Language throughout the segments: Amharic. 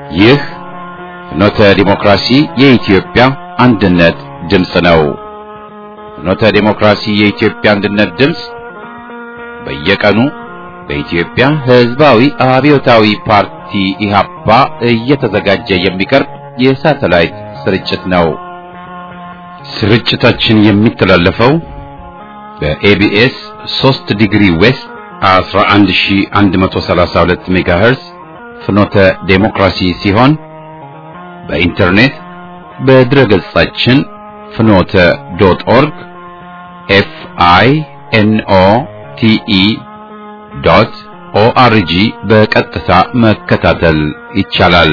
ይህ ፍኖተ ዲሞክራሲ የኢትዮጵያ አንድነት ድምፅ ነው። ፍኖተ ዲሞክራሲ የኢትዮጵያ አንድነት ድምፅ በየቀኑ በኢትዮጵያ ሕዝባዊ አብዮታዊ ፓርቲ ኢህአፓ እየተዘጋጀ የሚቀርብ የሳተላይት ስርጭት ነው። ስርጭታችን የሚተላለፈው በኤቢኤስ 3 ዲግሪ ዌስት 11132 ሜጋሄርዝ ፍኖተ ዴሞክራሲ ሲሆን በኢንተርኔት በድረገጻችን ፍኖተ ዶት ኦርግ ኤፍ አይ ኤን ኦ ቲ ኢ ዶት ኦአርጂ በቀጥታ መከታተል ይቻላል።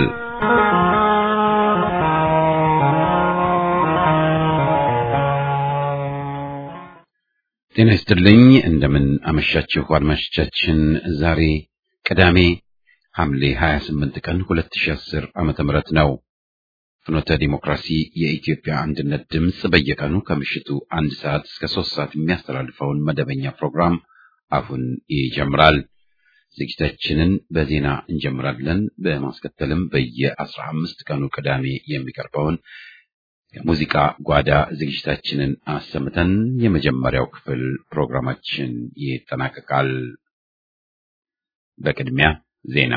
ጤና ይስጥልኝ። እንደምን አመሻችሁ አድማጮቻችን። ዛሬ ቅዳሜ ሐምሌ 28 ቀን 2010 ዓመተ ምህረት ነው። ፍኖተ ዲሞክራሲ የኢትዮጵያ አንድነት ድምፅ በየቀኑ ከምሽቱ አንድ ሰዓት እስከ ሶስት ሰዓት የሚያስተላልፈውን መደበኛ ፕሮግራም አሁን ይጀምራል። ዝግጅታችንን በዜና እንጀምራለን። በማስከተልም በየአስራ አምስት ቀኑ ቅዳሜ የሚቀርበውን የሙዚቃ ጓዳ ዝግጅታችንን አሰምተን የመጀመሪያው ክፍል ፕሮግራማችን ይጠናቀቃል። በቅድሚያ ዜና።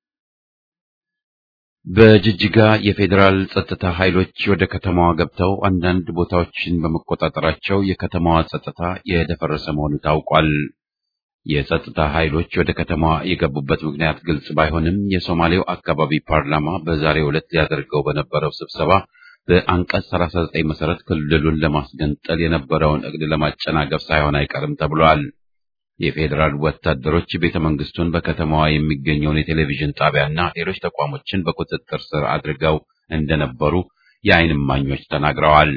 በጅጅጋ የፌዴራል ጸጥታ ኃይሎች ወደ ከተማዋ ገብተው አንዳንድ ቦታዎችን በመቆጣጠራቸው የከተማዋ ጸጥታ የደፈረሰ መሆኑ ታውቋል። የጸጥታ ኃይሎች ወደ ከተማዋ የገቡበት ምክንያት ግልጽ ባይሆንም የሶማሌው አካባቢ ፓርላማ በዛሬው ዕለት ሊያደርገው በነበረው ስብሰባ በአንቀጽ 39 መሰረት ክልሉን ለማስገንጠል የነበረውን እቅድ ለማጨናገፍ ሳይሆን አይቀርም ተብሏል። የፌዴራል ወታደሮች ቤተ መንግስቱን፣ በከተማዋ የሚገኘውን የቴሌቪዥን ጣቢያና ሌሎች ተቋሞችን በቁጥጥር ስር አድርገው እንደነበሩ የዓይን እማኞች ተናግረዋል።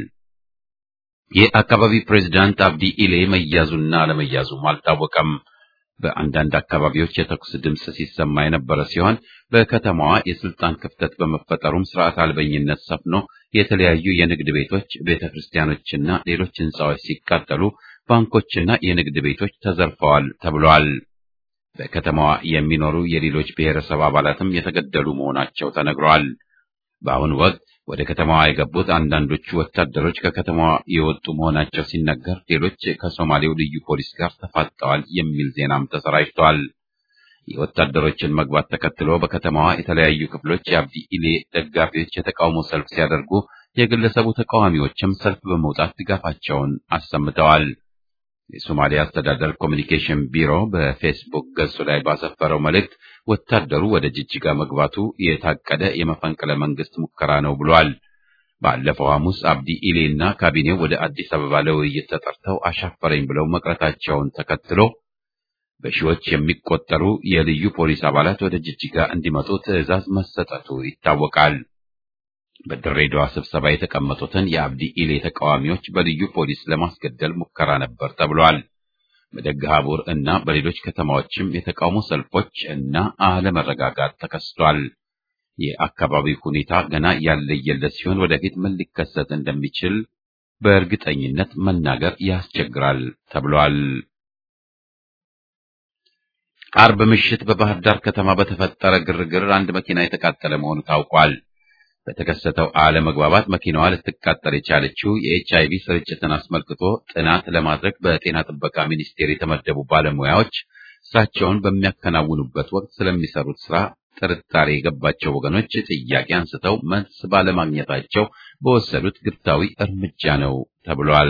የአካባቢ ፕሬዝዳንት አብዲ ኢሌ መያዙና አለመያዙም አልታወቀም። በአንዳንድ አካባቢዎች የተኩስ ድምፅ ሲሰማ የነበረ ሲሆን በከተማዋ የስልጣን ክፍተት በመፈጠሩም ስርዓት አልበኝነት ሰፍኖ የተለያዩ የንግድ ቤቶች፣ ቤተ ክርስቲያኖችና ሌሎች ህንፃዎች ሲቃጠሉ ባንኮችና የንግድ ቤቶች ተዘርፈዋል ተብሏል። በከተማዋ የሚኖሩ የሌሎች ብሔረሰብ አባላትም የተገደሉ መሆናቸው ተነግረዋል። በአሁኑ ወቅት ወደ ከተማዋ የገቡት አንዳንዶቹ ወታደሮች ከከተማዋ የወጡ መሆናቸው ሲነገር፣ ሌሎች ከሶማሌው ልዩ ፖሊስ ጋር ተፋጠዋል የሚል ዜናም ተሰራጭቷል። የወታደሮችን መግባት ተከትሎ በከተማዋ የተለያዩ ክፍሎች የአብዲ ኢሌ ደጋፊዎች የተቃውሞ ሰልፍ ሲያደርጉ፣ የግለሰቡ ተቃዋሚዎችም ሰልፍ በመውጣት ድጋፋቸውን አሰምተዋል። የሶማሊያ አስተዳደር ኮሚኒኬሽን ቢሮ በፌስቡክ ገጹ ላይ ባሰፈረው መልእክት ወታደሩ ወደ ጅጅጋ መግባቱ የታቀደ የመፈንቅለ መንግስት ሙከራ ነው ብሏል። ባለፈው ሐሙስ አብዲ ኢሌ እና ካቢኔው ወደ አዲስ አበባ ለውይይት ተጠርተው አሻፈረኝ ብለው መቅረታቸውን ተከትሎ በሺዎች የሚቆጠሩ የልዩ ፖሊስ አባላት ወደ ጅጅጋ እንዲመጡ ትዕዛዝ መሰጠቱ ይታወቃል። በድሬዳዋ ስብሰባ የተቀመጡትን የአብዲ ኢሌ ተቃዋሚዎች በልዩ ፖሊስ ለማስገደል ሙከራ ነበር ተብሏል። በደገሃቡር እና በሌሎች ከተማዎችም የተቃውሞ ሰልፎች እና አለመረጋጋት ተከስቷል። የአካባቢው ሁኔታ ገና ያለየለት ሲሆን ወደፊት ምን ሊከሰት እንደሚችል በእርግጠኝነት መናገር ያስቸግራል ተብሏል። አርብ ምሽት በባህር ዳር ከተማ በተፈጠረ ግርግር አንድ መኪና የተቃጠለ መሆኑ ታውቋል። በተከሰተው አለመግባባት መኪናዋ ልትቃጠል የቻለችው የኤች አይቪ ስርጭትን አስመልክቶ ጥናት ለማድረግ በጤና ጥበቃ ሚኒስቴር የተመደቡ ባለሙያዎች ስራቸውን በሚያከናውኑበት ወቅት ስለሚሰሩት ስራ ጥርጣሬ የገባቸው ወገኖች ጥያቄ አንስተው መልስ ባለማግኘታቸው በወሰዱት ግብታዊ እርምጃ ነው ተብሏል።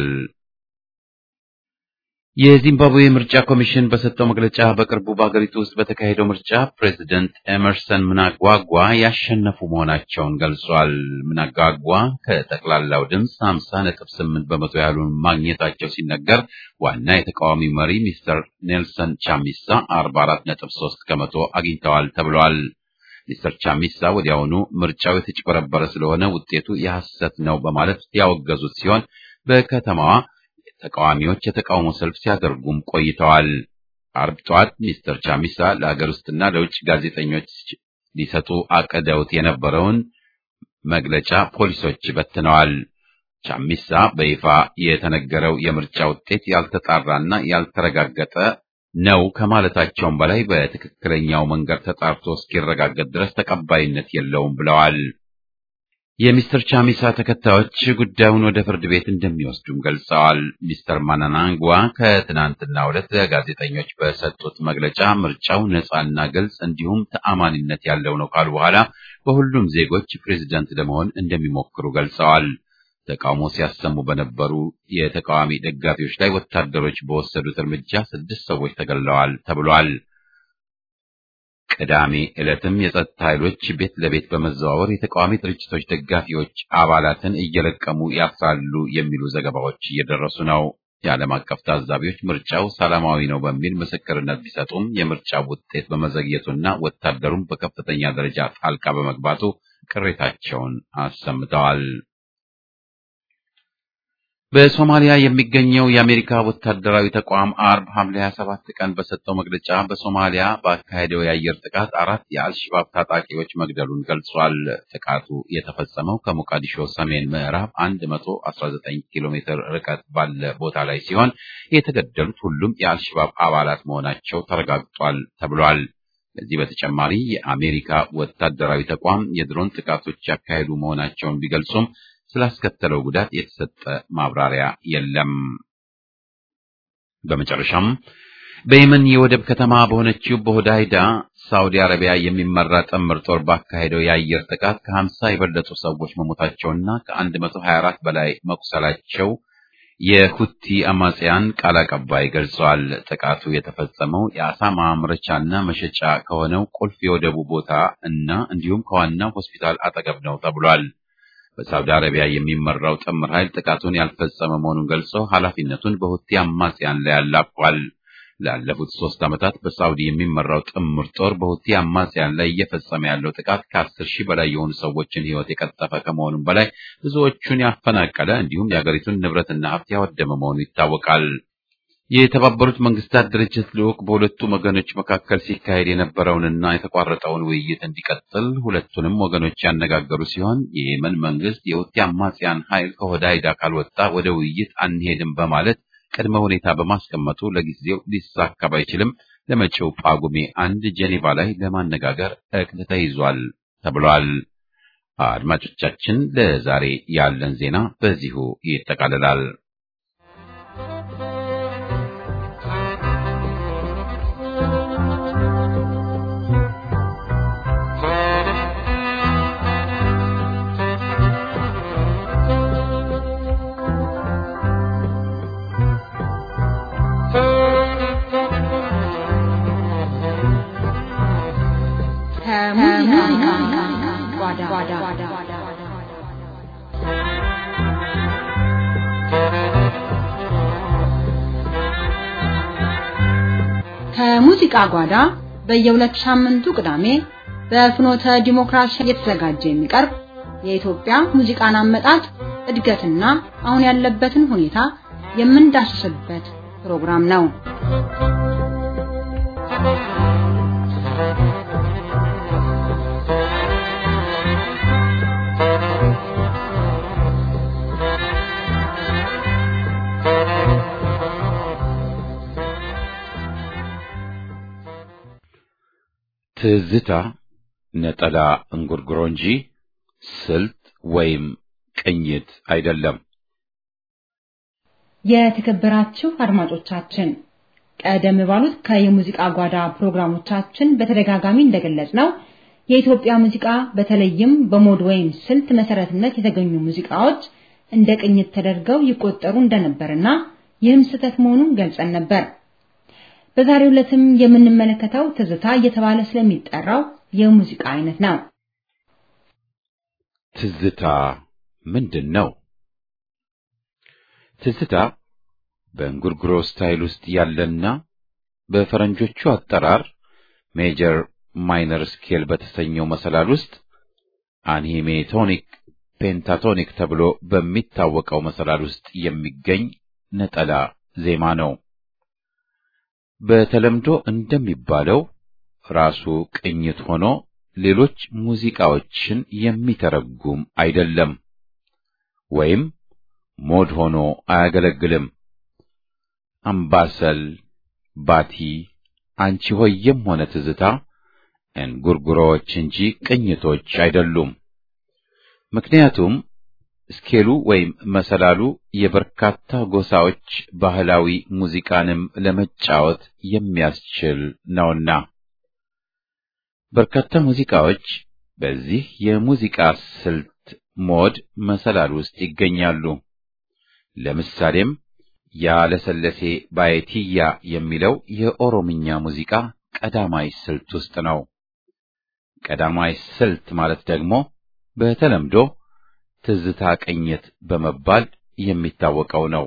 የዚምባብዌ ምርጫ ኮሚሽን በሰጠው መግለጫ በቅርቡ በአገሪቱ ውስጥ በተካሄደው ምርጫ ፕሬዚደንት ኤመርሰን ምናጓጓ ያሸነፉ መሆናቸውን ገልጿል። ምናጓጓ ከጠቅላላው ድምፅ 50.8 በመቶ ያህሉን ማግኘታቸው ሲነገር ዋና የተቃዋሚ መሪ ሚስተር ኔልሰን ቻሚሳ 44.3 ከመቶ አግኝተዋል ተብሏል። ሚስተር ቻሚሳ ወዲያውኑ ምርጫው የተጭበረበረ ስለሆነ ውጤቱ የሐሰት ነው በማለት ያወገዙት ሲሆን በከተማዋ ተቃዋሚዎች የተቃውሞ ሰልፍ ሲያደርጉም ቆይተዋል። አርብ ጠዋት ሚስተር ቻሚሳ ለሀገር ውስጥና ለውጭ ጋዜጠኞች ሊሰጡ አቅደውት የነበረውን መግለጫ ፖሊሶች በትነዋል። ቻሚሳ በይፋ የተነገረው የምርጫ ውጤት ያልተጣራና ያልተረጋገጠ ነው ከማለታቸውም በላይ በትክክለኛው መንገድ ተጣርቶ እስኪረጋገጥ ድረስ ተቀባይነት የለውም ብለዋል። የሚስተር ቻሚሳ ተከታዮች ጉዳዩን ወደ ፍርድ ቤት እንደሚወስዱም ገልጸዋል። ሚስተር ማናናንጓ ከትናንትናው ዕለት ለጋዜጠኞች በሰጡት መግለጫ ምርጫው ነጻና ግልጽ እንዲሁም ተአማኒነት ያለው ነው ካሉ በኋላ በሁሉም ዜጎች ፕሬዝዳንት ለመሆን እንደሚሞክሩ ገልጸዋል። ተቃውሞ ሲያሰሙ በነበሩ የተቃዋሚ ደጋፊዎች ላይ ወታደሮች በወሰዱት እርምጃ ስድስት ሰዎች ተገድለዋል ተብሏል። ቅዳሜ ዕለትም የጸጥታ ኃይሎች ቤት ለቤት በመዘዋወር የተቃዋሚ ድርጅቶች ደጋፊዎች አባላትን እየለቀሙ ያስራሉ የሚሉ ዘገባዎች እየደረሱ ነው። የዓለም አቀፍ ታዛቢዎች ምርጫው ሰላማዊ ነው በሚል ምስክርነት ቢሰጡም የምርጫው ውጤት በመዘግየቱና ወታደሩም በከፍተኛ ደረጃ ጣልቃ በመግባቱ ቅሬታቸውን አሰምተዋል። በሶማሊያ የሚገኘው የአሜሪካ ወታደራዊ ተቋም አርብ ሐምሌ 27 ቀን በሰጠው መግለጫ በሶማሊያ ባካሄደው የአየር ጥቃት አራት የአልሸባብ ታጣቂዎች መግደሉን ገልጿል። ጥቃቱ የተፈጸመው ከሞቃዲሾ ሰሜን ምዕራብ 119 ኪሎ ሜትር ርቀት ባለ ቦታ ላይ ሲሆን የተገደሉት ሁሉም የአልሸባብ አባላት መሆናቸው ተረጋግጧል ተብሏል። ከዚህ በተጨማሪ የአሜሪካ ወታደራዊ ተቋም የድሮን ጥቃቶች ያካሄዱ መሆናቸውን ቢገልጹም ስላስከተለው ጉዳት የተሰጠ ማብራሪያ የለም። በመጨረሻም በየመን የወደብ ከተማ በሆነችው በሆዳይዳ ሳውዲ አረቢያ የሚመራ ጥምር ጦር ባካሄደው የአየር ጥቃት ከ50 የበለጡ ሰዎች መሞታቸውና ከ124 በላይ መቁሰላቸው የሁቲ አማጽያን ቃል አቀባይ ገልጸዋል። ጥቃቱ የተፈጸመው የአሳ ማምረቻና መሸጫ ከሆነው ቁልፍ የወደቡ ቦታ እና እንዲሁም ከዋናው ሆስፒታል አጠገብ ነው ተብሏል። በሳውዲ አረቢያ የሚመራው ጥምር ኃይል ጥቃቱን ያልፈጸመ መሆኑን ገልጾ ኃላፊነቱን በሁቲ አማጽያን ላይ አላቋል። ላለፉት ሶስት ዓመታት በሳውዲ የሚመራው ጥምር ጦር በሁቲ አማጽያን ላይ እየፈጸመ ያለው ጥቃት ከአስር ሺህ በላይ የሆኑ ሰዎችን ሕይወት የቀጠፈ ከመሆኑም በላይ ብዙዎቹን ያፈናቀለ እንዲሁም የአገሪቱን ንብረትና ሀብት ያወደመ መሆኑ ይታወቃል። የተባበሩት መንግስታት ድርጅት ልዑክ በሁለቱም ወገኖች መካከል ሲካሄድ የነበረውንና የተቋረጠውን ውይይት እንዲቀጥል ሁለቱንም ወገኖች ያነጋገሩ ሲሆን የየመን መንግስት የሁቲ አማጽያን ኃይል ከሆዳይዳ ካልወጣ ወደ ውይይት አንሄድም በማለት ቅድመ ሁኔታ በማስቀመጡ ለጊዜው ሊሳካ ባይችልም ለመጪው ጳጉሜ አንድ ጄኔቫ ላይ ለማነጋገር እቅድ ተይዟል ተብሏል። አድማጮቻችን፣ ለዛሬ ያለን ዜና በዚሁ ይጠቃልላል። ከሙዚቃ ጓዳ በየሁለት ሳምንቱ ቅዳሜ በፍኖተ ዲሞክራሲ እየተዘጋጀ የሚቀርብ የኢትዮጵያ ሙዚቃን አመጣጥ እድገትና አሁን ያለበትን ሁኔታ የምንዳስስበት ፕሮግራም ነው። ትዝታ ነጠላ እንጉርጉሮ እንጂ ስልት ወይም ቅኝት አይደለም። የተከበራችሁ አድማጮቻችን ቀደም ባሉት ከየሙዚቃ ጓዳ ፕሮግራሞቻችን በተደጋጋሚ እንደገለጽ ነው የኢትዮጵያ ሙዚቃ በተለይም በሞድ ወይም ስልት መሰረትነት የተገኙ ሙዚቃዎች እንደ ቅኝት ተደርገው ይቆጠሩ እንደነበርና ይህም ስህተት መሆኑን ገልጸን ነበር። በዛሬው ዕለትም የምንመለከተው ትዝታ እየተባለ ስለሚጠራው የሙዚቃ አይነት ነው። ትዝታ ምንድን ነው? ትዝታ በእንጉርጉሮ ስታይል ውስጥ ያለና በፈረንጆቹ አጠራር ሜጀር ማይነር ስኬል በተሰኘው መሰላል ውስጥ አንሂሜቶኒክ ፔንታቶኒክ ተብሎ በሚታወቀው መሰላል ውስጥ የሚገኝ ነጠላ ዜማ ነው። በተለምዶ እንደሚባለው ራሱ ቅኝት ሆኖ ሌሎች ሙዚቃዎችን የሚተረጉም አይደለም፣ ወይም ሞድ ሆኖ አያገለግልም። አምባሰል፣ ባቲ፣ አንቺ ሆየም ሆነ ትዝታ እንጉርጉሮዎች እንጂ ቅኝቶች አይደሉም። ምክንያቱም ስኬሉ ወይም መሰላሉ የበርካታ ጎሳዎች ባህላዊ ሙዚቃንም ለመጫወት የሚያስችል ነውና። በርካታ ሙዚቃዎች በዚህ የሙዚቃ ስልት ሞድ መሰላል ውስጥ ይገኛሉ። ለምሳሌም ያ ለሰለሴ ባየቲያ የሚለው የኦሮምኛ ሙዚቃ ቀዳማይ ስልት ውስጥ ነው። ቀዳማይ ስልት ማለት ደግሞ በተለምዶ ትዝታ ቅኝት በመባል የሚታወቀው ነው።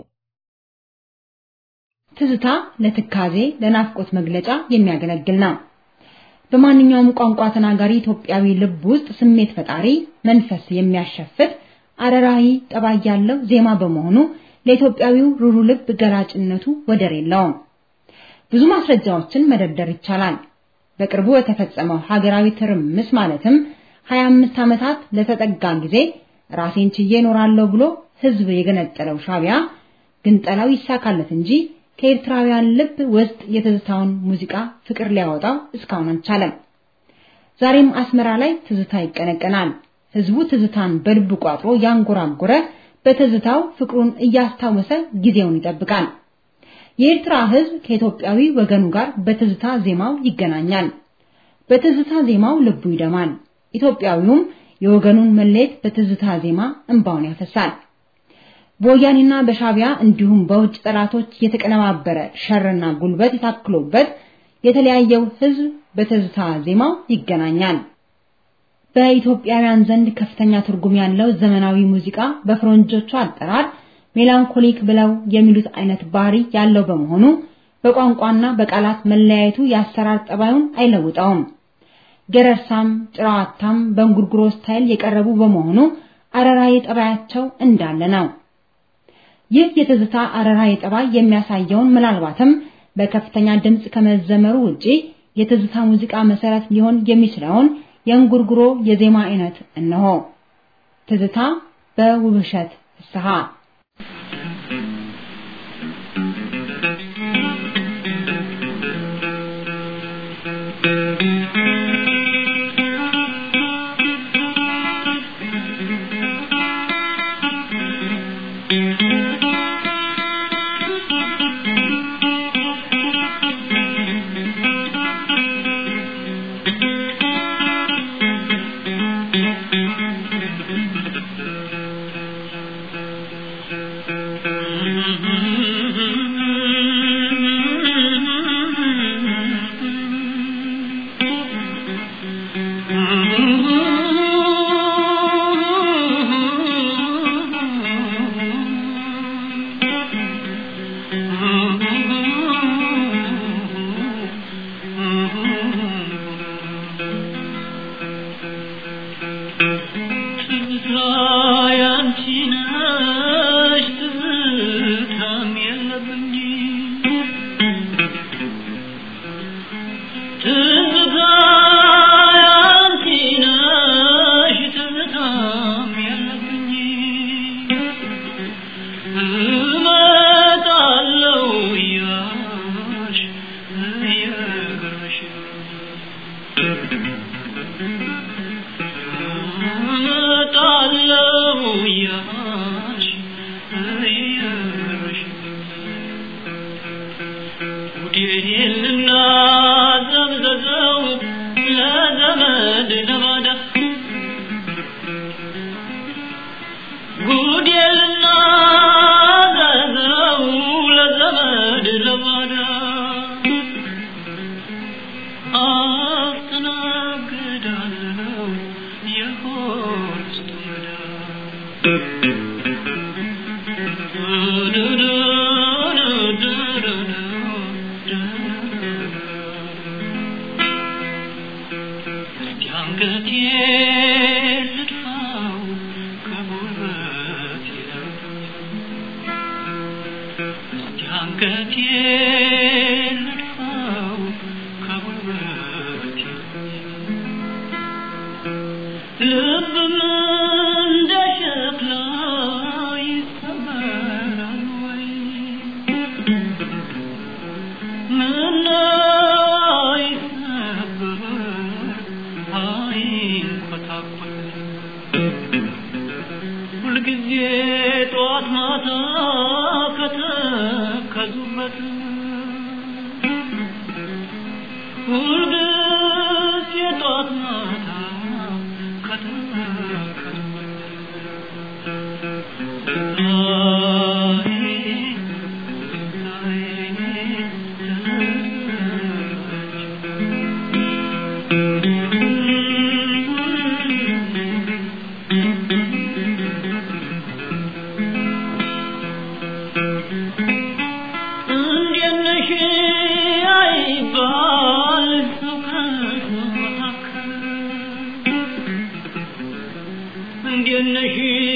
ትዝታ ለትካዜ፣ ለናፍቆት መግለጫ የሚያገለግል ነው። በማንኛውም ቋንቋ ተናጋሪ ኢትዮጵያዊ ልብ ውስጥ ስሜት ፈጣሪ፣ መንፈስ የሚያሸፍት አረራዊ ጠባይ ያለው ዜማ በመሆኑ ለኢትዮጵያዊው ሩሩ ልብ ገላጭነቱ ወደር የለውም። ብዙ ማስረጃዎችን መደርደር ይቻላል። በቅርቡ የተፈጸመው ሀገራዊ ትርምስ ማለትም 25 ዓመታት ለተጠጋ ጊዜ ራሴን ችዬ እኖራለሁ ብሎ ህዝብ የገነጠለው ሻቢያ ግንጠላው ይሳካለት እንጂ ከኤርትራውያን ልብ ውስጥ የትዝታውን ሙዚቃ ፍቅር ሊያወጣው እስካሁን አልቻለም። ዛሬም አስመራ ላይ ትዝታ ይቀነቀናል። ህዝቡ ትዝታን በልቡ ቋጥሮ ያንጎራጎረ በትዝታው ፍቅሩን እያስታወሰ ጊዜውን ይጠብቃል። የኤርትራ ህዝብ ከኢትዮጵያዊ ወገኑ ጋር በትዝታ ዜማው ይገናኛል። በትዝታ ዜማው ልቡ ይደማል። ኢትዮጵያዊውም የወገኑን መለየት በትዝታ ዜማ እንባውን ያፈሳል። በወያኔና በሻቢያ እንዲሁም በውጭ ጠላቶች የተቀነባበረ ሸርና ጉልበት የታክሎበት የተለያየው ህዝብ በትዝታ ዜማው ይገናኛል። በኢትዮጵያውያን ዘንድ ከፍተኛ ትርጉም ያለው ዘመናዊ ሙዚቃ በፈረንጆቹ አጠራር ሜላንኮሊክ ብለው የሚሉት አይነት ባህሪ ያለው በመሆኑ በቋንቋና በቃላት መለያየቱ የአሰራር ጠባዩን አይለውጠውም። ገረርሳም ጭራዋታም በእንጉርጉሮ ስታይል የቀረቡ በመሆኑ አረራዊ ጠባያቸው እንዳለ ነው። ይህ የትዝታ አረራዊ ጠባይ የሚያሳየውን ምናልባትም በከፍተኛ ድምፅ ከመዘመሩ ውጪ የትዝታ ሙዚቃ መሰረት ሊሆን የሚችለውን የእንጉርጉሮ የዜማ አይነት እነሆ። ትዝታ በውብሸት ፍስሐ ምን ይንኮታኮት ሁልጊዜ ጠዋት ማታ ከተከዙበት ሁልጊዜ ጠዋት ማታ እንዴት ነሽ አይባል ሰው ከሰው መካከል እንዴት ነሽ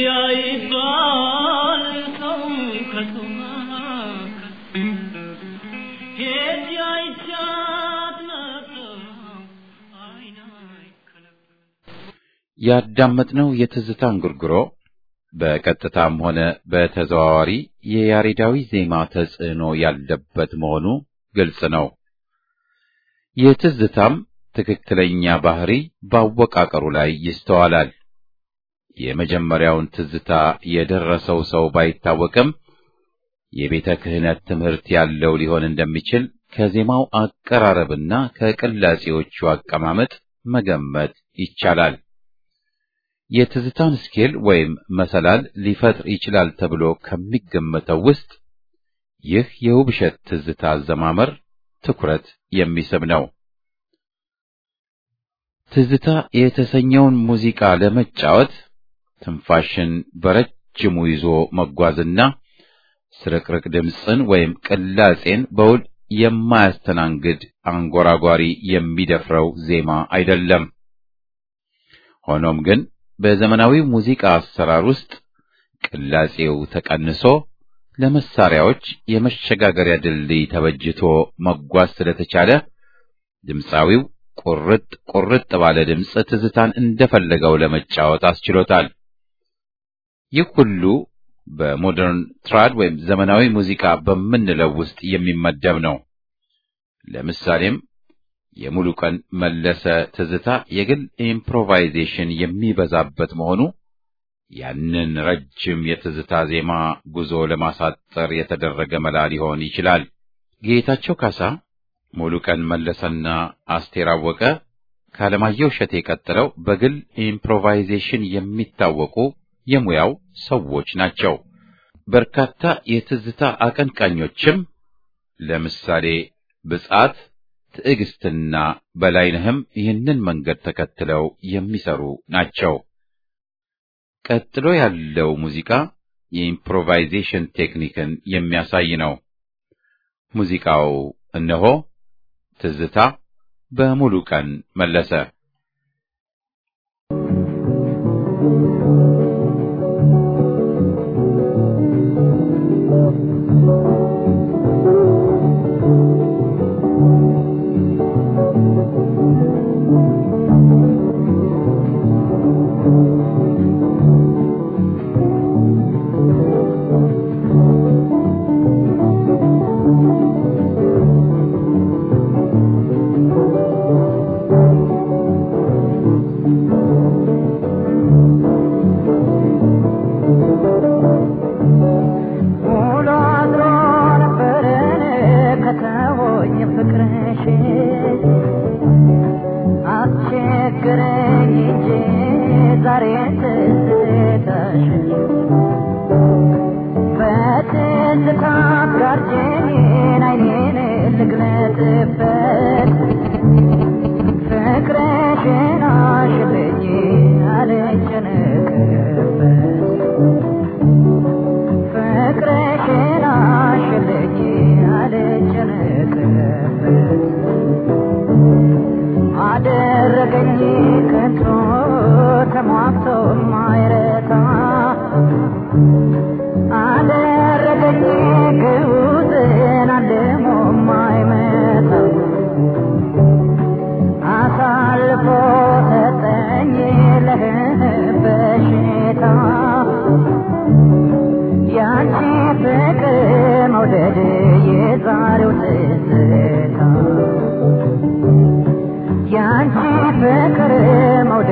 አይባል ሰው ከሰው መካከል ሄጄ አይቻት ነበር አይን አይከለከል ያዳመጥነው የትዝታ እንጉርጉሮ በቀጥታም ሆነ በተዘዋዋሪ የያሬዳዊ ዜማ ተጽዕኖ ያለበት መሆኑ ግልጽ ነው። የትዝታም ትክክለኛ ባህሪ በአወቃቀሩ ላይ ይስተዋላል። የመጀመሪያውን ትዝታ የደረሰው ሰው ባይታወቅም የቤተ ክህነት ትምህርት ያለው ሊሆን እንደሚችል ከዜማው አቀራረብና ከቅላጼዎቹ አቀማመጥ መገመት ይቻላል። የትዝታን ስኬል ወይም መሰላል ሊፈጥር ይችላል ተብሎ ከሚገመተው ውስጥ ይህ የውብሸት ትዝታ አዘማመር ትኩረት የሚስብ ነው። ትዝታ የተሰኘውን ሙዚቃ ለመጫወት ትንፋሽን በረጅሙ ይዞ መጓዝና ስርቅርቅ ድምፅን ወይም ቅላጼን በውል የማያስተናግድ አንጎራጓሪ የሚደፍረው ዜማ አይደለም። ሆኖም ግን በዘመናዊ ሙዚቃ አሰራር ውስጥ ቅላጼው ተቀንሶ ለመሳሪያዎች የመሸጋገሪያ ድልድይ ተበጅቶ መጓዝ ስለተቻለ ድምፃዊው ቁርጥ ቁርጥ ባለ ድምፅ ትዝታን እንደፈለገው ለመጫወት አስችሎታል። ይህ ሁሉ በሞደርን ትራድ ወይም ዘመናዊ ሙዚቃ በምንለው ውስጥ የሚመደብ ነው። ለምሳሌም የሙሉ ቀን መለሰ ትዝታ የግል ኢምፕሮቫይዜሽን የሚበዛበት መሆኑ ያንን ረጅም የትዝታ ዜማ ጉዞ ለማሳጠር የተደረገ መላ ሊሆን ይችላል። ጌታቸው ካሳ፣ ሙሉ ቀን መለሰና አስቴር አወቀ ከአለማየሁ እሸቴ ቀጥለው በግል ኢምፕሮቫይዜሽን የሚታወቁ የሙያው ሰዎች ናቸው። በርካታ የትዝታ አቀንቃኞችም ለምሳሌ ብጻት ትዕግስትና በላይነህም ይህንን መንገድ ተከትለው የሚሰሩ ናቸው። ቀጥሎ ያለው ሙዚቃ የኢምፕሮቫይዜሽን ቴክኒክን የሚያሳይ ነው። ሙዚቃው እነሆ ትዝታ በሙሉ ቀን መለሰ። ውሎ አድሮ ነበር ከተወኝ ፍቅርሽ አስቸግረኝ እንጂ ዛሬ ትዝታሽ በትዝታ ጋርጄን አይኔን ልግለጥበት ፍቅርሽን አሽልኝ አልጨነቅበት ፍቅርሽን አሽልኝ አልጨነቅበት አደረገኝ ከቶ ተሟግቶ ማይረታ አደረገኝ ግዑዝን አልሞ ማይመታ አሳልፎ ሰጠኝ ለበሽታ ያንቺ ፍቅር መውደድ የዛሬው ትዝታ ያንቺ ፍቅር መውደድ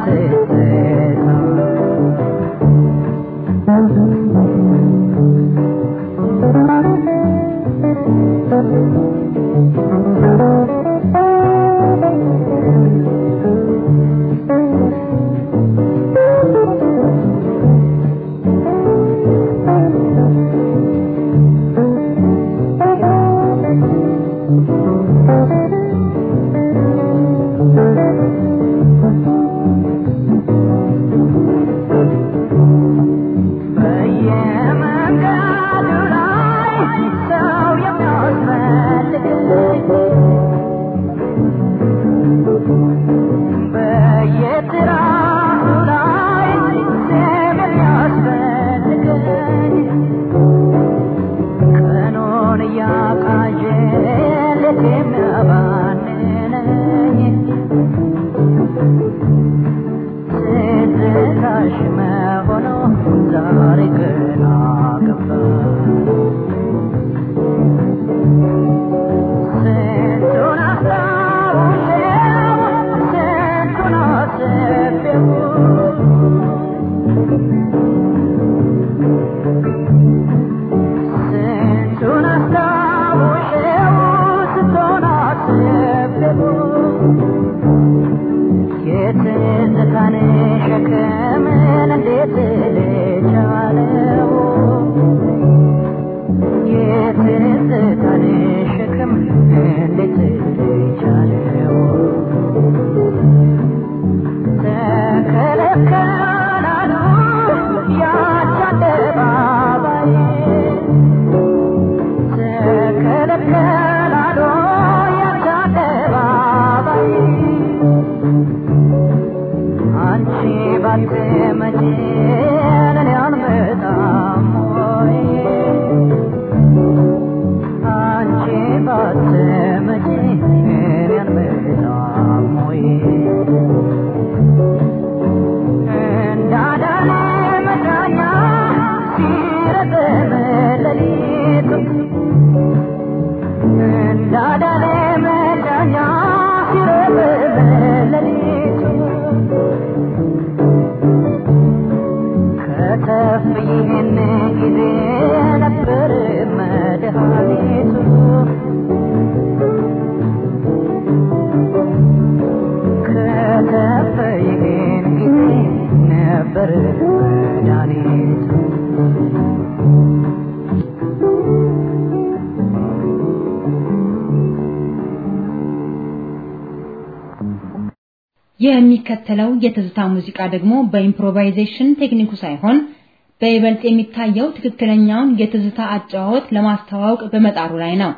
የሚከተለው የትዝታ ሙዚቃ ደግሞ በኢምፕሮቫይዜሽን ቴክኒኩ ሳይሆን በይበልጥ የሚታየው ትክክለኛውን የትዝታ አጨዋወት ለማስተዋወቅ በመጣሩ ላይ ነው።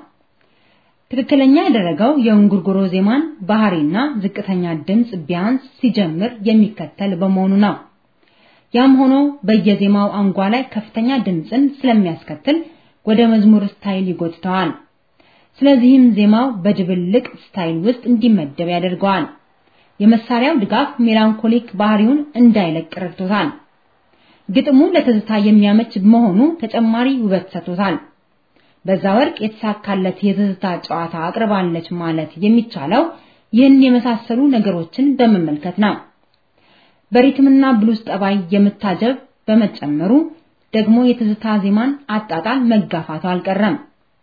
ትክክለኛ ያደረገው የእንጉርጉሮ ዜማን ባህሪና ዝቅተኛ ድምፅ ቢያንስ ሲጀምር የሚከተል በመሆኑ ነው። ያም ሆኖ በየዜማው አንጓ ላይ ከፍተኛ ድምፅን ስለሚያስከትል ወደ መዝሙር ስታይል ይጎትተዋል። ስለዚህም ዜማው በድብልቅ ስታይል ውስጥ እንዲመደብ ያደርገዋል። የመሳሪያው ድጋፍ ሜላንኮሊክ ባህሪውን እንዳይለቅ ረድቶታል። ግጥሙ ለትዝታ የሚያመች መሆኑ ተጨማሪ ውበት ሰጥቶታል። በዛ ወርቅ የተሳካለት የትዝታ ጨዋታ አቅርባለች ማለት የሚቻለው ይህን የመሳሰሉ ነገሮችን በመመልከት ነው። በሪትምና ብሉስ ጠባይ የምታጀብ በመጨመሩ ደግሞ የትዝታ ዜማን አጣጣል መጋፋቱ አልቀረም።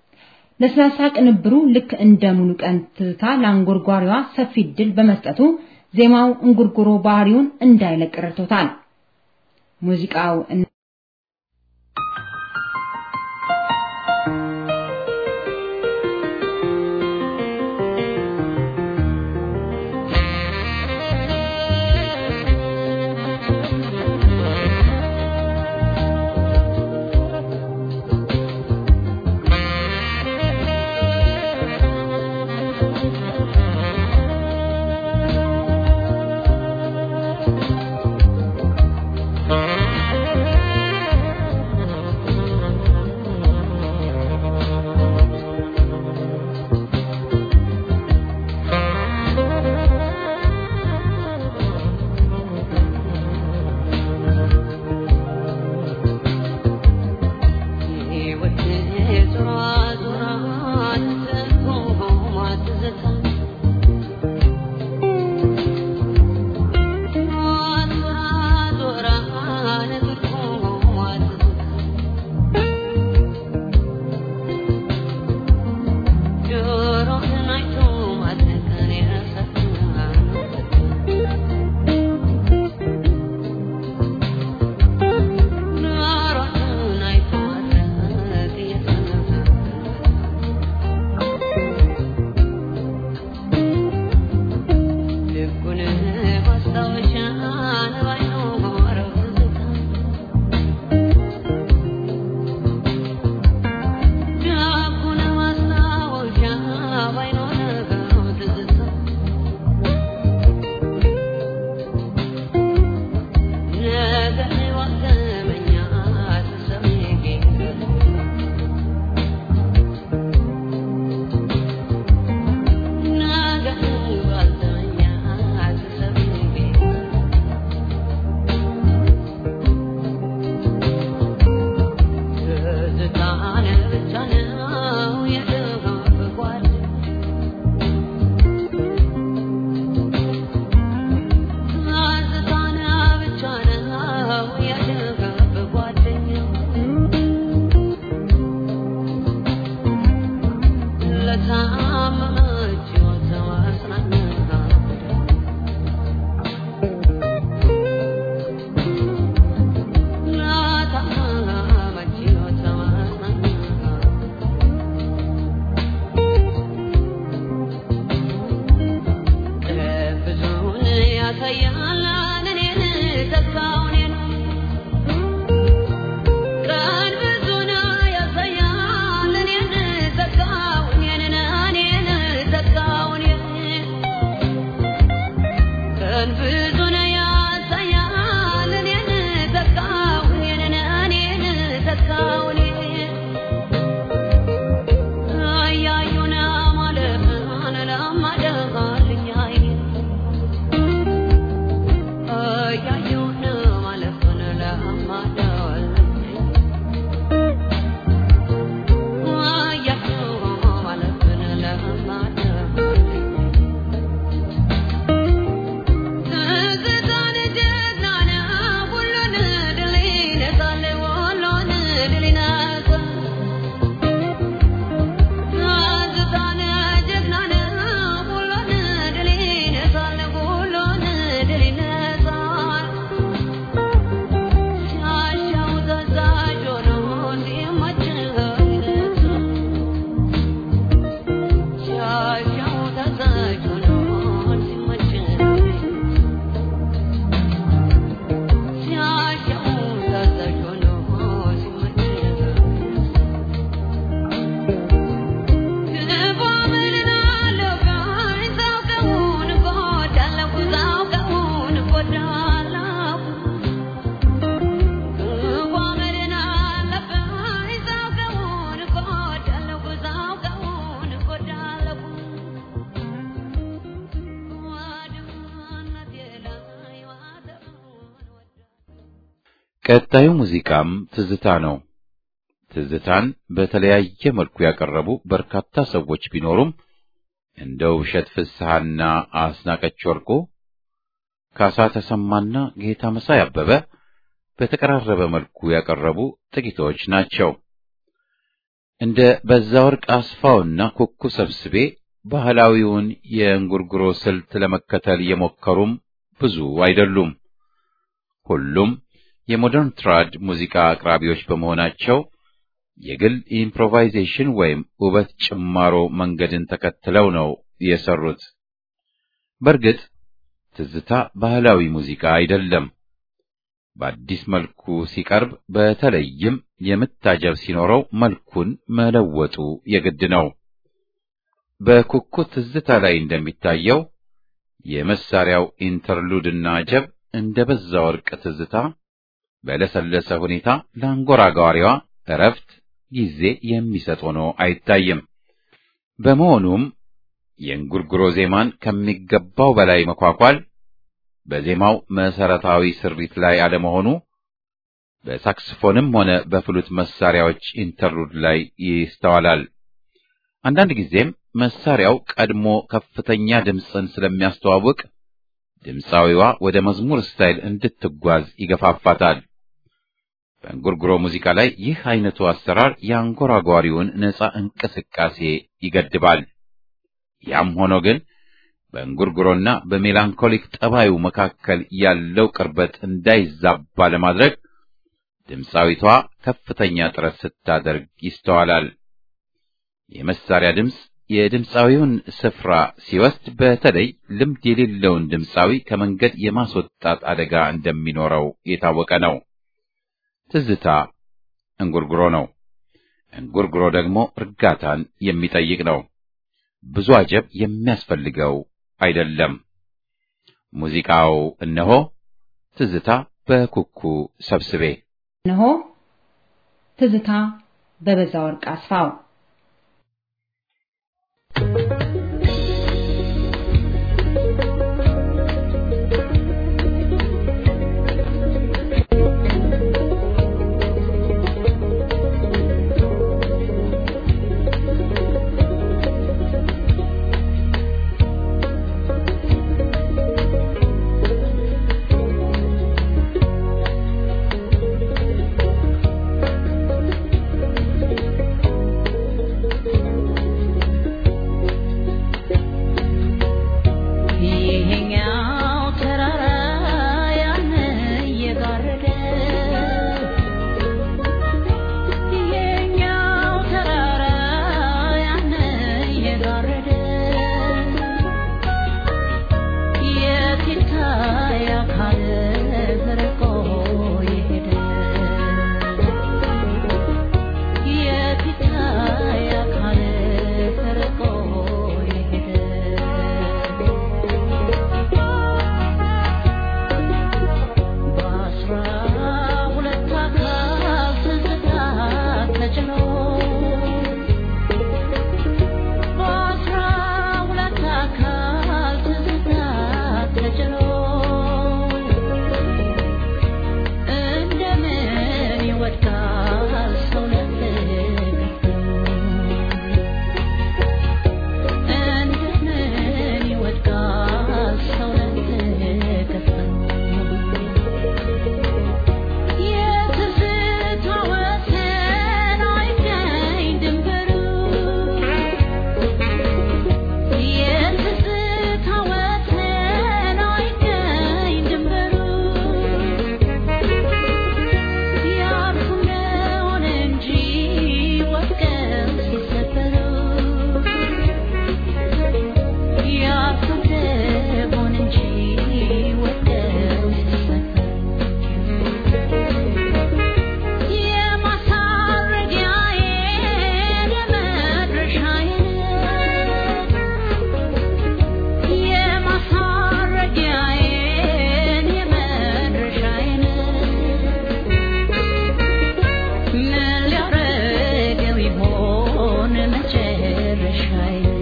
ለስላሳ ቅንብሩ ልክ እንደ ሙሉ ቀን ትዝታ ለአንጎርጓሪዋ ሰፊ ድል በመስጠቱ ዜማው እንጉርጉሮ ባህሪውን እንዳይለቅ ረድቶታል። ሙዚቃው Thank ቀጣዩ ሙዚቃም ትዝታ ነው። ትዝታን በተለያየ መልኩ ያቀረቡ በርካታ ሰዎች ቢኖሩም እንደ ውብሸት ፍስሐና አስናቀች ወርቁ፣ ካሳ ተሰማና ጌታ መሳይ አበበ በተቀራረበ መልኩ ያቀረቡ ጥቂቶች ናቸው። እንደ በዛወርቅ አስፋውና ኩኩ ሰብስቤ ባህላዊውን የእንጉርጉሮ ስልት ለመከተል የሞከሩም ብዙ አይደሉም። ሁሉም የሞደርን ትራድ ሙዚቃ አቅራቢዎች በመሆናቸው የግል ኢምፕሮቫይዜሽን ወይም ውበት ጭማሮ መንገድን ተከትለው ነው የሰሩት። በእርግጥ ትዝታ ባህላዊ ሙዚቃ አይደለም። በአዲስ መልኩ ሲቀርብ በተለይም የምታጀብ ሲኖረው መልኩን መለወጡ የግድ ነው። በኩኩ ትዝታ ላይ እንደሚታየው የመሳሪያው ኢንተርሉድና አጀብ እንደ በዛ ወርቅ ትዝታ በለሰለሰ ሁኔታ ለአንጎራጓሪዋ እረፍት ጊዜ የሚሰጥ ሆኖ አይታይም። በመሆኑም የእንጉርጉሮ ዜማን ከሚገባው በላይ መኳኳል በዜማው መሰረታዊ ስሪት ላይ አለመሆኑ በሳክስፎንም ሆነ በፍሉት መሳሪያዎች ኢንተርሉድ ላይ ይስተዋላል። አንዳንድ ጊዜም መሳሪያው ቀድሞ ከፍተኛ ድምፅን ስለሚያስተዋውቅ ድምፃዊዋ ወደ መዝሙር ስታይል እንድትጓዝ ይገፋፋታል። በእንጉርጉሮ ሙዚቃ ላይ ይህ አይነቱ አሰራር የአንጎራጓሪውን ነፃ እንቅስቃሴ ይገድባል። ያም ሆኖ ግን በእንጉርጉሮና በሜላንኮሊክ ጠባዩ መካከል ያለው ቅርበት እንዳይዛባ ለማድረግ ድምፃዊቷ ከፍተኛ ጥረት ስታደርግ ይስተዋላል። የመሳሪያ ድምፅ የድምፃዊውን ስፍራ ሲወስድ በተለይ ልምድ የሌለውን ድምፃዊ ከመንገድ የማስወጣት አደጋ እንደሚኖረው የታወቀ ነው። ትዝታ እንጉርጉሮ ነው። እንጉርጉሮ ደግሞ እርጋታን የሚጠይቅ ነው። ብዙ አጀብ የሚያስፈልገው አይደለም። ሙዚቃው እነሆ ትዝታ በኩኩ ሰብስቤ እነሆ ትዝታ በበዛ ወርቅ አስፋው ይሄኛው ተራራ ያን እየጋረደ ይሄኛው ተራራ ያን እየጋረደ የት ይታይ አካል ርቆ የሄደ የት ይታይ አካል ርቆ የሄደ በአስራ ሁለት አካል ትዝታ ተጭኖ በአስራ ሁለት አካል ትዝታ ተጭኖ እንደምን ይወድቃል ሰው ለፍቅር እንደምን ይወድቃል ሰው ለፍቅር የትዝታ ወሰን አይገኝ ድንበሩ የትዝታ ወሰን አይገኝ ድንበሩ ያርፉ እንደሆነ እንጂ ወድቀው ሲሰበሩ ያርፉ እንደሆነ እንጂ ወድቀው ሲሰበሩ የማሳረጊያዬን የመድረሻዬን የማሳረጊያዬን የመድረሻዬን ምን ሊያረገው ይሆን መጨረሻዬን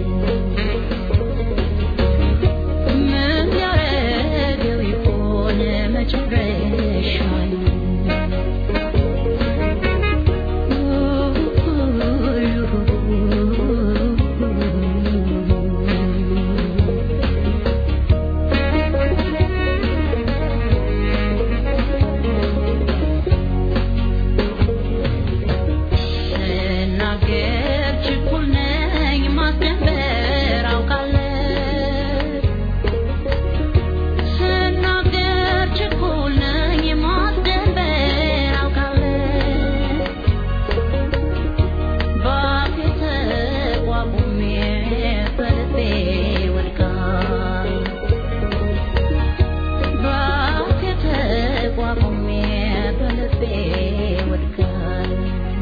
ምን ሊያረገው ይሆን መጨረሻዬን ስናገር ችኩል ነኝ ማስደንበር አውቃለሁ ስናገር ችኩል ነኝ ማስደንበር አውቃለሁ በአፌ ተቋቁሜ በልቤ ወድቃለሁ በአፌ ተቋቁሜ በልቤ ወድቃለሁ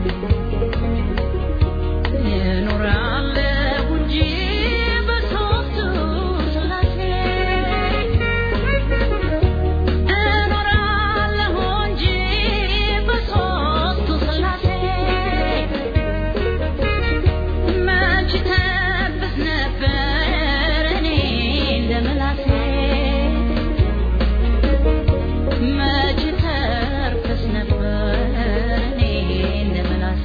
እኖራለሁ እንጂ በሦስቱ ሥላሴ እኖራለሁ እንጂ በሦስቱ ሥላሴ መች ተርፍስ ነበር እኔ እንደምላሴ መች ተርፍስ ነበር እኔ እንደምላሴ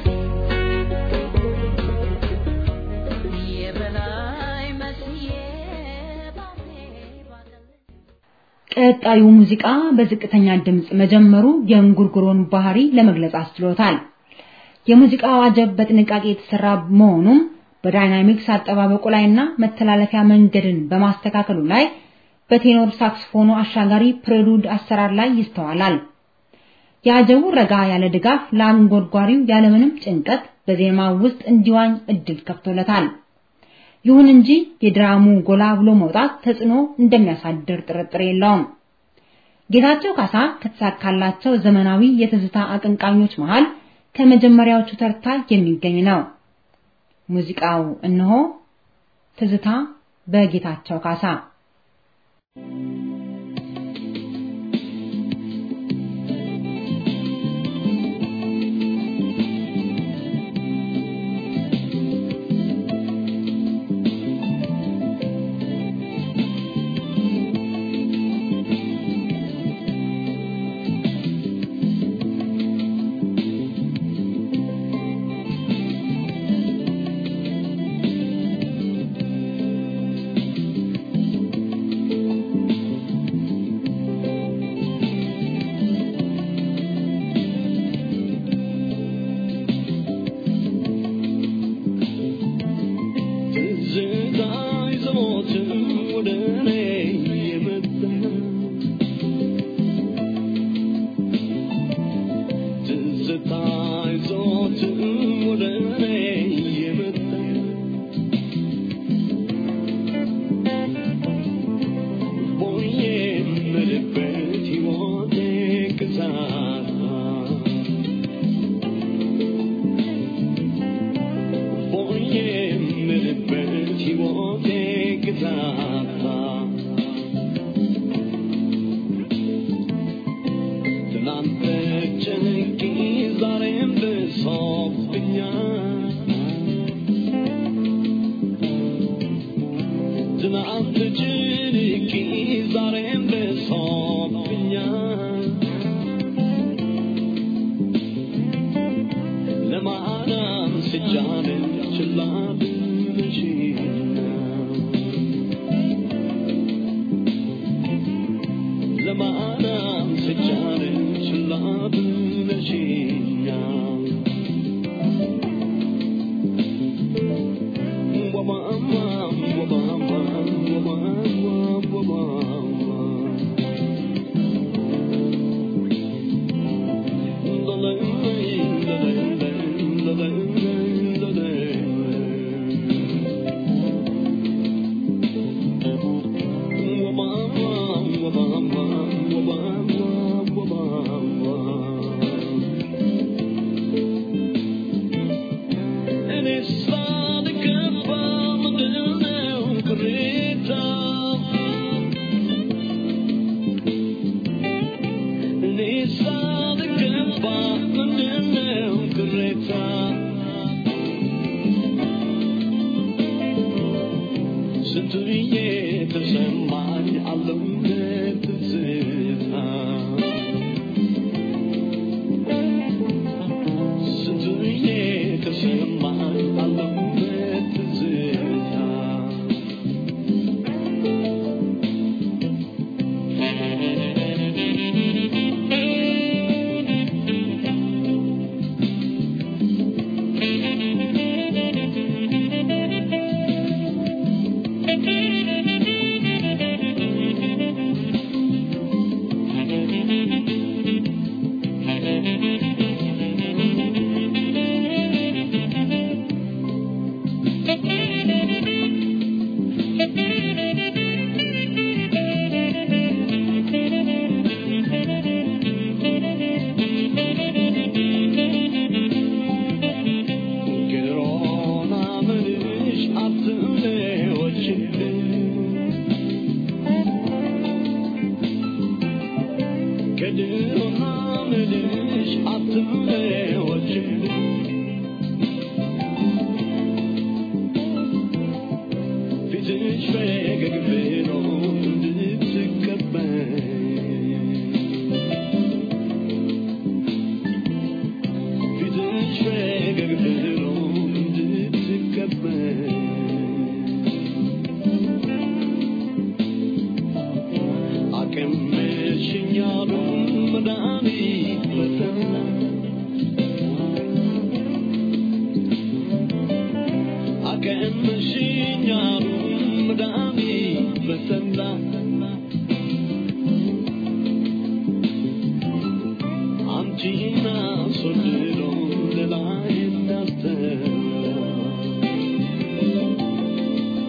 የበላይ መስዬ ባፌ ባገል ቀጣዩ ሙዚቃ በዝቅተኛ ድምፅ መጀመሩ የእንጉርጉሮን ባህሪ ለመግለጽ አስችሎታል። የሙዚቃው አጀብ በጥንቃቄ የተሰራ መሆኑም በዳይናሚክስ አጠባበቁ ላይና መተላለፊያ መንገድን በማስተካከሉ ላይ በቴኖር ሳክስፎኑ አሻጋሪ ፕሬሉድ አሰራር ላይ ይስተዋላል። የአጀቡ ረጋ ያለ ድጋፍ ለአንጎርጓሪው ያለምንም ጭንቀት በዜማው ውስጥ እንዲዋኝ እድል ከፍቶለታል። ይሁን እንጂ የድራሙ ጎላ ብሎ መውጣት ተጽዕኖ እንደሚያሳድር ጥርጥር የለውም። ጌታቸው ካሳ ከተሳካላቸው ዘመናዊ የትዝታ አቀንቃኞች መሃል ከመጀመሪያዎቹ ተርታ የሚገኝ ነው። ሙዚቃው እነሆ ትዝታ በጌታቸው ካሳ Thank you.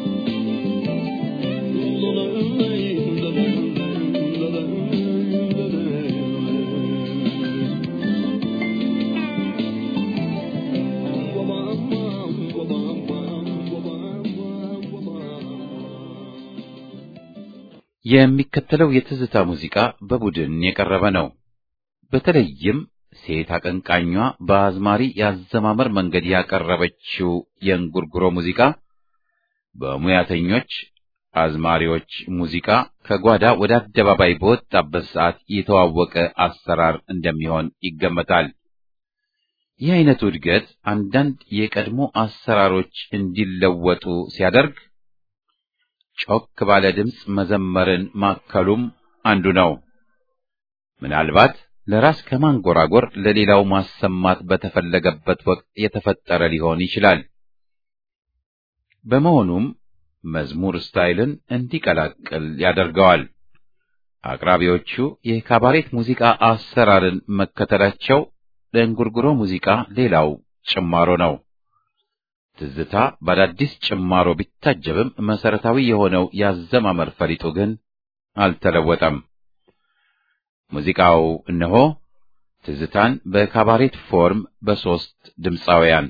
የሚከተለው የትዝታ ሙዚቃ በቡድን የቀረበ ነው። በተለይም ሴት አቀንቃኟ በአዝማሪ የአዘማመር መንገድ ያቀረበችው የእንጉርጉሮ ሙዚቃ በሙያተኞች አዝማሪዎች ሙዚቃ ከጓዳ ወደ አደባባይ በወጣበት ሰዓት የተዋወቀ አሰራር እንደሚሆን ይገመታል። ይህ አይነቱ እድገት አንዳንድ የቀድሞ አሰራሮች እንዲለወጡ ሲያደርግ ጮክ ባለ ድምፅ መዘመርን ማከሉም አንዱ ነው። ምናልባት ለራስ ከማንጎራጎር ለሌላው ማሰማት በተፈለገበት ወቅት የተፈጠረ ሊሆን ይችላል። በመሆኑም መዝሙር ስታይልን እንዲቀላቅል ያደርገዋል። አቅራቢዎቹ የካባሬት ሙዚቃ አሰራርን መከተላቸው ለእንጉርጉሮ ሙዚቃ ሌላው ጭማሮ ነው። ትዝታ በአዳዲስ ጭማሮ ቢታጀብም መሰረታዊ የሆነው ያዘማመር ፈሊጡ ግን አልተለወጠም። ሙዚቃው እነሆ ትዝታን በካባሬት ፎርም በሦስት ድምፃውያን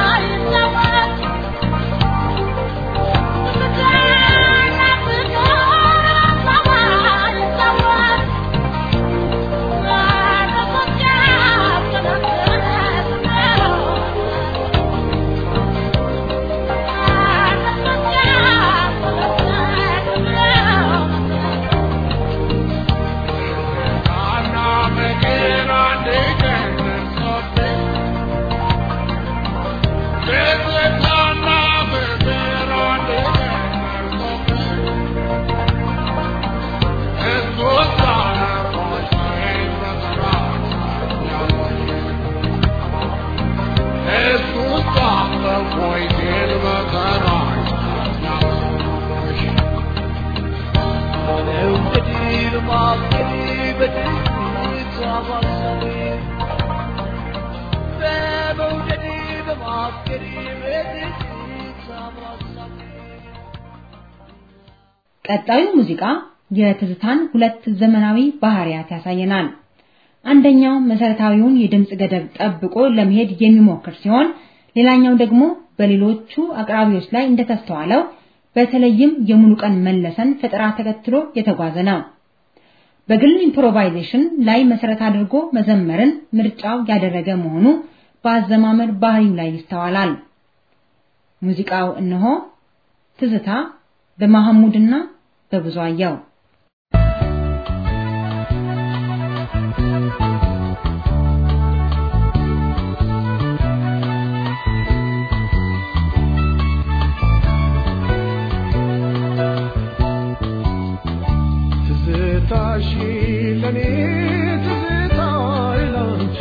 Thank you. በማሰቤ በመውደድ በማፍቀር በትዝታ በማሰቤ ቀጣዩ ሙዚቃ የትዝታን ሁለት ዘመናዊ ባህሪያት ያሳየናል። አንደኛው መሰረታዊውን የድምፅ ገደብ ጠብቆ ለመሄድ የሚሞክር ሲሆን ሌላኛው ደግሞ በሌሎቹ አቅራቢዎች ላይ እንደተስተዋለው በተለይም የሙሉቀን መለሰን ፈጠራ ተከትሎ የተጓዘ ነው። በግል ኢምፕሮቫይዜሽን ላይ መሰረት አድርጎ መዘመርን ምርጫው ያደረገ መሆኑ በአዘማመር ባህሪው ላይ ይስተዋላል። ሙዚቃው እነሆ ትዝታ በመሐሙድና በብዙአየው ትዝታሽ ለኔ ትዝታዬ ላንቺ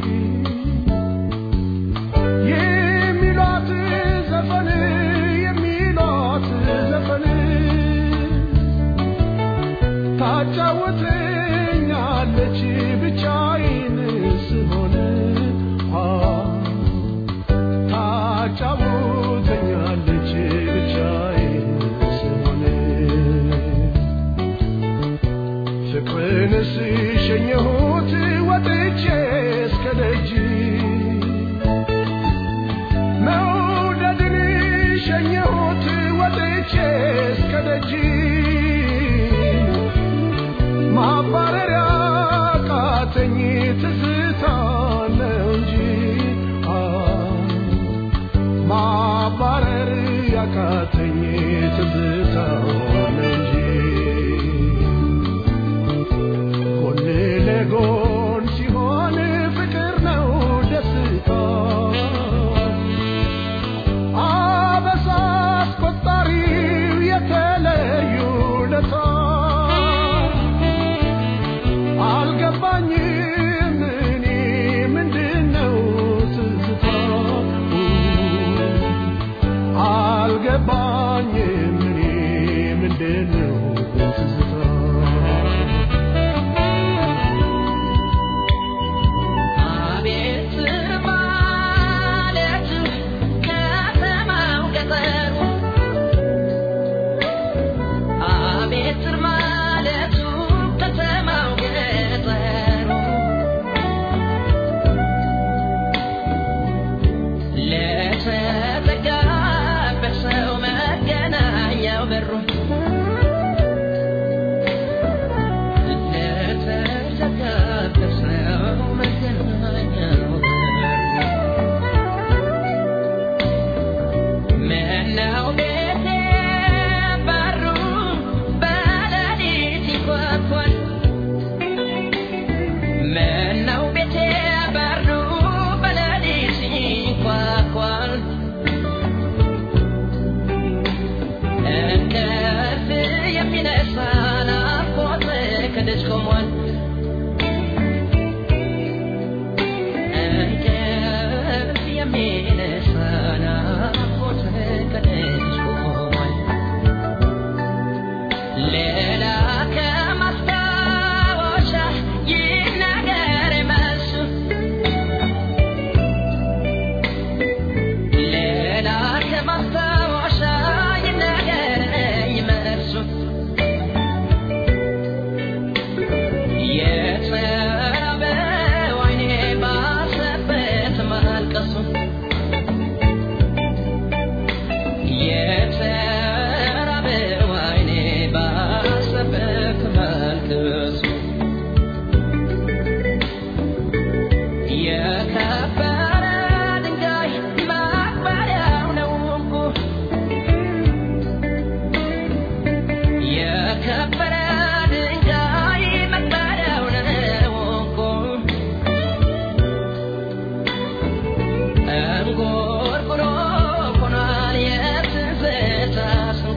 የሚሏት ዘፈን የሚሏት ዘፈን ታጫውተኛለች ብቻዬን ስሆን አ ታጫውተኛለች ብቻዬን ስሆን ፍቅርን ስሸኘሁት ወጥቼ እስከ ደጅ መውደድን ሸኘሁት ወጥቼ እስከ ደጅ ማባረሪያ ቃተኝ ትዝታ ነው እንጂ አ ማባረር ያቃተኝ ትዝታ ነው እንጂ ጎን ለጎን ሲሆን ፍቅር ነው ደስታ አበሳ አስቆጣሪው የተለዩ ለታ አልገባኝም እኔ ምንድነው ትዝታ አልገባኝም እኔ ምንድነው ትዝታ አቤት ማለት ከተማው ገጠሩ አቤት ማለቱ ከተማው ገጠሩ ለተዘጋበት ሰው መገናኛው በሩ ለተዘጋበት ሰው መገናኛው ምነው ቤቴ በሩ በሌሊት ይንኳኳል ምነው ቤቴ በሩ በሌሊት ይንኳኳል እንቅልፍ የሚነሳ ናፍቆት ከደጅ ቆሟል እንቅልፍ የሚነሳ ናፍቆት ከደጅ ቆሟል ሌላ ከማስታወሻ ይህ ነገር መልሱ ሌላ ከማስታወሻ ይህ ነገር መልሱ የተራበው ዓይኔ ባሰበት ማልቀሱ የተራበው ዓይኔ ባሰበት ማልቀሱ የከበረ ድንጋይ ማክበሪያው ነው እንቁ የከበረ ድንጋይ መክበሪያው ነው እንቁ እንጉርጉሮ ሆኗል የትዝታ ስንቁ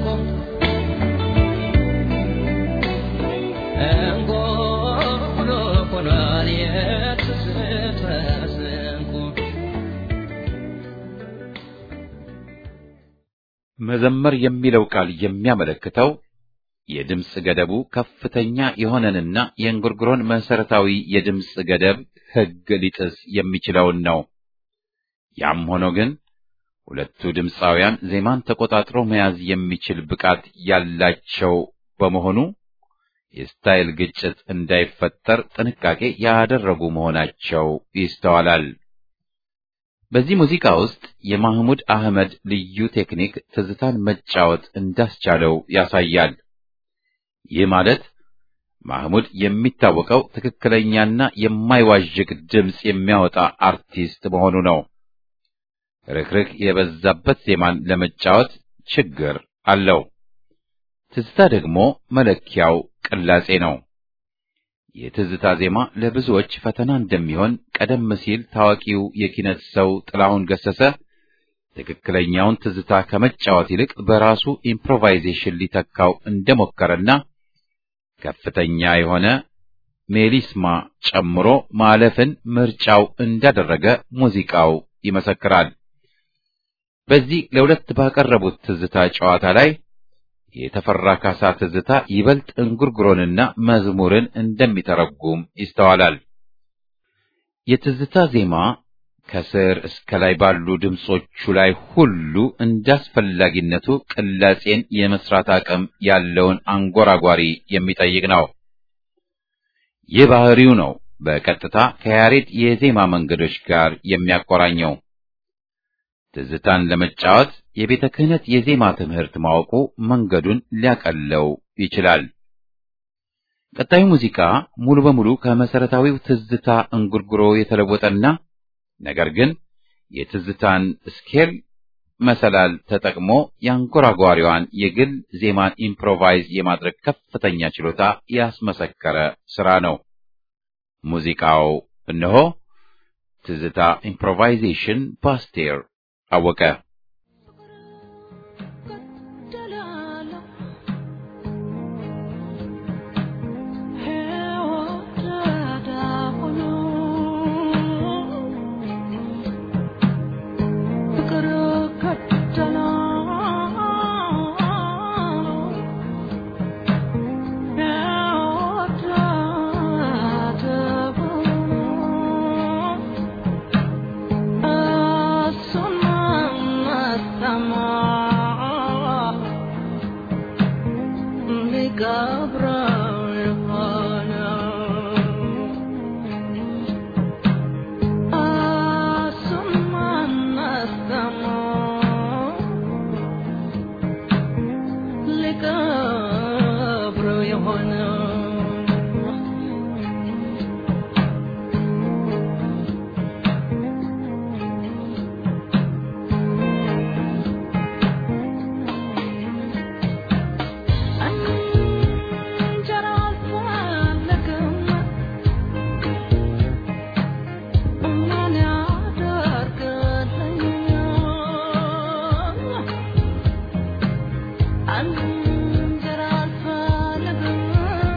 እንጉርጉሮ ሆኗል የትዝታ ስንቁ መዘመር የሚለው ቃል የሚያመለክተው የድምፅ ገደቡ ከፍተኛ የሆነንና የእንጉርጉሮን መሰረታዊ የድምፅ ገደብ ሕግ ሊጥስ የሚችለውን ነው። ያም ሆኖ ግን ሁለቱ ድምፃውያን ዜማን ተቆጣጥሮ መያዝ የሚችል ብቃት ያላቸው በመሆኑ የስታይል ግጭት እንዳይፈጠር ጥንቃቄ ያደረጉ መሆናቸው ይስተዋላል። በዚህ ሙዚቃ ውስጥ የማህሙድ አህመድ ልዩ ቴክኒክ ትዝታን መጫወት እንዳስቻለው ያሳያል። ይህ ማለት ማህሙድ የሚታወቀው ትክክለኛና የማይዋዥቅ ድምፅ የሚያወጣ አርቲስት መሆኑ ነው። ርክርክ የበዛበት ዜማን ለመጫወት ችግር አለው። ትዝታ ደግሞ መለኪያው ቅላጼ ነው። የትዝታ ዜማ ለብዙዎች ፈተና እንደሚሆን ቀደም ሲል ታዋቂው የኪነት ሰው ጥላሁን ገሰሰ ትክክለኛውን ትዝታ ከመጫወት ይልቅ በራሱ ኢምፕሮቫይዜሽን ሊተካው እንደሞከረና ከፍተኛ የሆነ ሜሊስማ ጨምሮ ማለፍን ምርጫው እንዳደረገ ሙዚቃው ይመሰክራል። በዚህ ለሁለት ባቀረቡት ትዝታ ጨዋታ ላይ የተፈራ ካሳ ትዝታ ይበልጥ እንጉርጉሮንና መዝሙርን እንደሚተረጉም ይስተዋላል። የትዝታ ዜማ ከስር እስከ ላይ ባሉ ድምጾቹ ላይ ሁሉ እንዳስፈላጊነቱ ቅላጼን የመስራት አቅም ያለውን አንጎራጓሪ የሚጠይቅ ነው። ይህ ባህሪው ነው በቀጥታ ከያሬድ የዜማ መንገዶች ጋር የሚያቆራኘው። ትዝታን ለመጫወት የቤተ ክህነት የዜማ ትምህርት ማወቁ መንገዱን ሊያቀለው ይችላል። ቀጣዩ ሙዚቃ ሙሉ በሙሉ ከመሰረታዊው ትዝታ እንጉርጉሮ የተለወጠና ነገር ግን የትዝታን ስኬል መሰላል ተጠቅሞ የአንጎራጓሪዋን የግል ዜማን ኢምፕሮቫይዝ የማድረግ ከፍተኛ ችሎታ ያስመሰከረ ስራ ነው። ሙዚቃው እነሆ ትዝታ ኢምፕሮቫይዜሽን በአስቴር አወቀ። I'm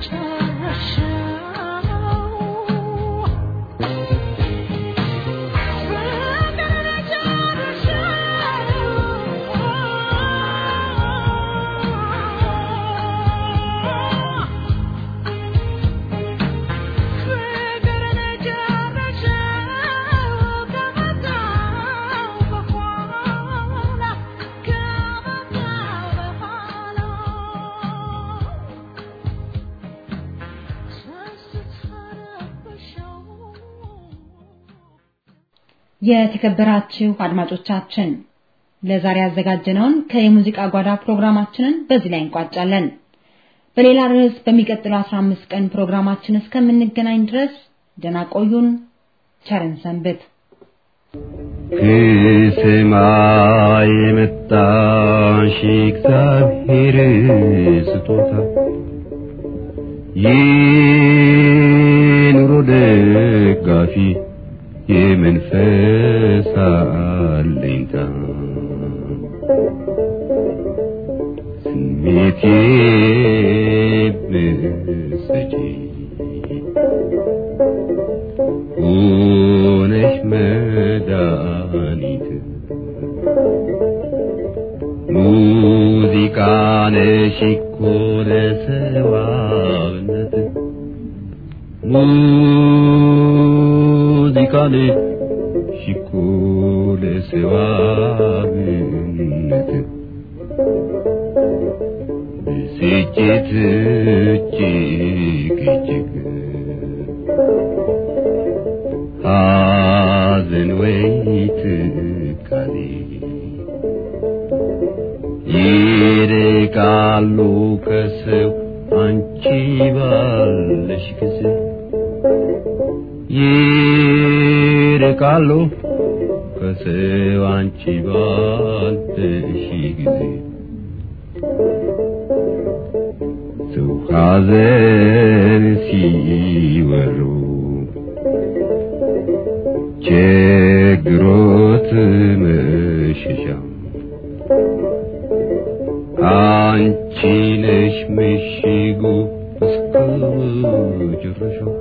የተከበራችሁ አድማጮቻችን ለዛሬ ያዘጋጀነውን ከየሙዚቃ ጓዳ ፕሮግራማችንን በዚህ ላይ እንቋጫለን። በሌላ ርዕስ በሚቀጥለው 15 ቀን ፕሮግራማችን እስከምንገናኝ ድረስ ደህና ቆዩን። ቸርን ሰንብት። ከሰማይ የመጣሽ እግዚአብሔር ስጦታ የኑሮ ደጋፊ የመንፈስ አለኝታ ስሜቴ ብሰጪ ሆነሽ መድኃኒት ሙዚቃ ነሽ እኮ ለሰዋነት ሙዚቃ ነሽ እኮ ለሰዋነት ብስጭት እጅግ እጅግ ሐዘን ወይ ትካዜ ይርቃሉ ከሰው አንቺ ባለሽ ጊዜ ይርቃሉ ከሰው አንቺ ባለሽ ጊዜ ሰው ሐዘን ሲወሩ ችግሮት መሸሻ አንቺ ነሽ ምሽጉ እስከ መጨረሻው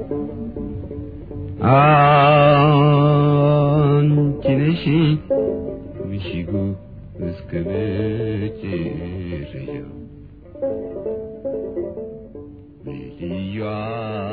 አንቺ ነሽ ምሽጉ እስከ መጨረሻው ልዩ